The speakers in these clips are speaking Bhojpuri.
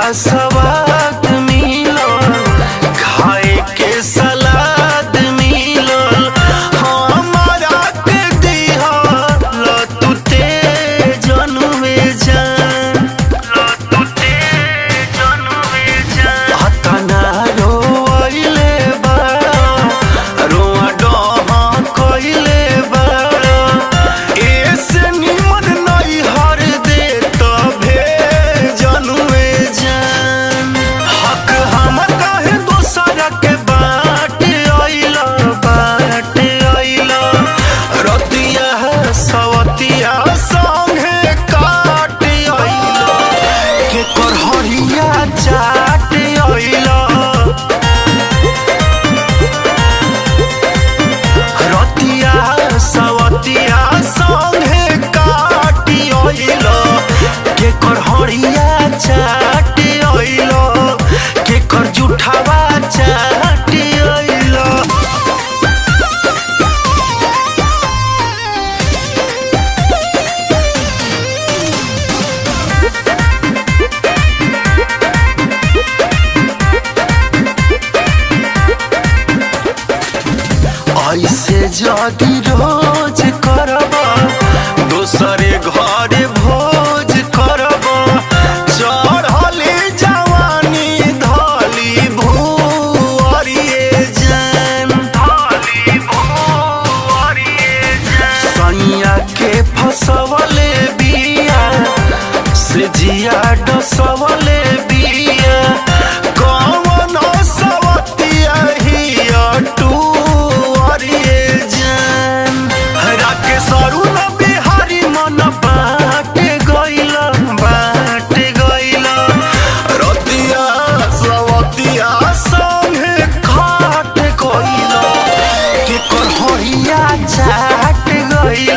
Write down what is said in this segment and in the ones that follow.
सवाद मिलल खाए के सलाद मिलल हमारा के दिहल तू जनवे जान तू जनवे जान हतना रोइले बाड़ा रोआ डहा कइले बाड़ा एसे निमन नहीं हर दे तभे जनवे जान हक हमर काहे दोसरा के बाट आइला बाट आइला रतिया सवतिया संगे काट आइला के करहरिया चाट आइला रतिया सवतिया संगे काटी आइल के कर हरिया चाट आइल के कर जुठावा चाट आइल ऐसे जदि रोज करब दोसरे घरे भोज करब चढ़ले जवानी धली भूअरिए जान धली भूअरिए जान सैया के फसवले बिया से जिया डसवले बिया कौन सवतिया हिया टू अरिए जान राकेश अरुण बिहारी मन बाट गइल बाट गइल रतिया सवतिया संगे खाट गइल के कर हरिया चाट गइल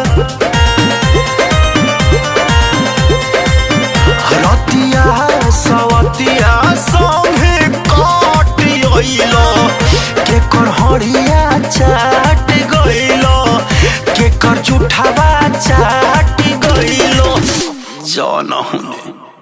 रतिया सवतिया संगे काट अइल के कर हरिया चाट गइल के कर जुठावा चाट गइल जन हुने